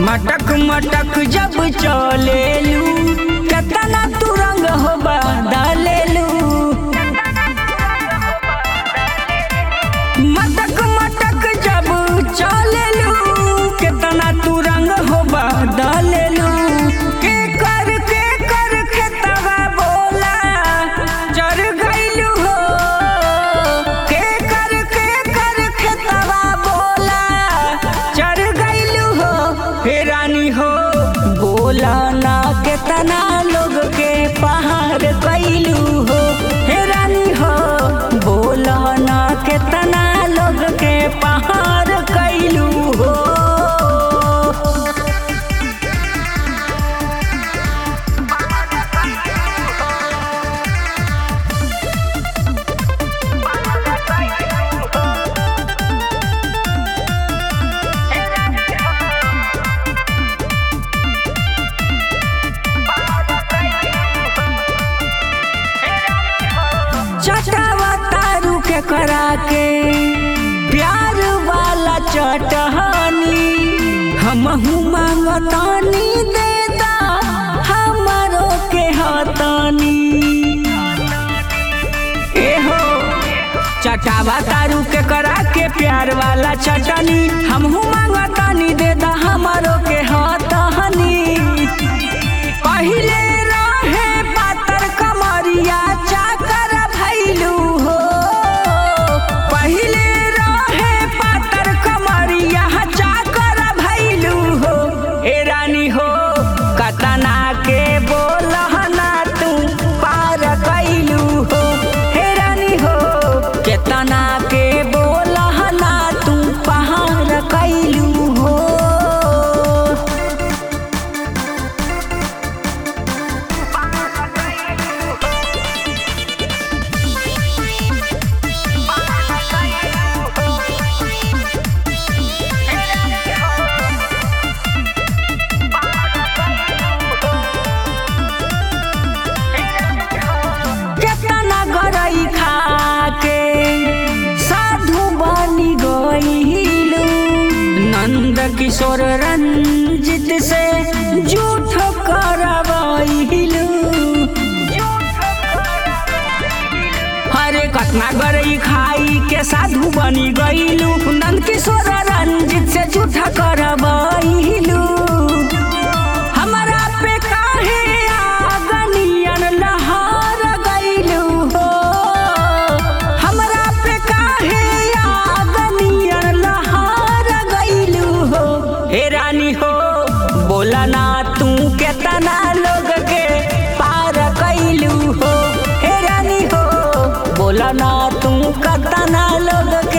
मटक मटक जब चलेलू केतना तू रंग हो बदलेलू मटक मटक जब चलेलू केतना तू रंग हो बदलेलू के कर के कर खेतवा बोला जर गइलू हो के कर के कर खेतवा बोला चर गइलू हो हे रानी हो बोला ना केतना लोग के पहाड़ गइलू हो हे रानी हो बोला ना केतना लोग के पहाड़ गइलू हो चटावा तारू के करा के प्यार वाला चटहनी हमहू मांगतानी देता हमारो के हतानी एहो चटावा तारू के करा के प्यार वाला चटनी हमहू मांगतानी देता हमारो के हतानी पहिले रहे पातर कमरिया चाकर भैलू हो पहिले रहे पातर कमरिया चाकर भैलू हो ए रानी हो कतना के बोलहना तू पार कैलू हो हे रानी हो केतना के बोलहना तू पार कैलू हो केतना गरई खाके साधु बनी गईलू नंद किशोर रंजित से झूठ करवाइलू हरे कतना गरई खाई के साधु बनी गईलू नंद किशोर रंजित से झूठ करवाइलू हमरा पे काहे आगनियन लहर गइलू हो हमरा पे काहे आगनियन लहर गइलू हो हे रानी हो बोला ना तू केतना लोग के पार कैलू हो हे रानी हो बोला ना तू कतना लोग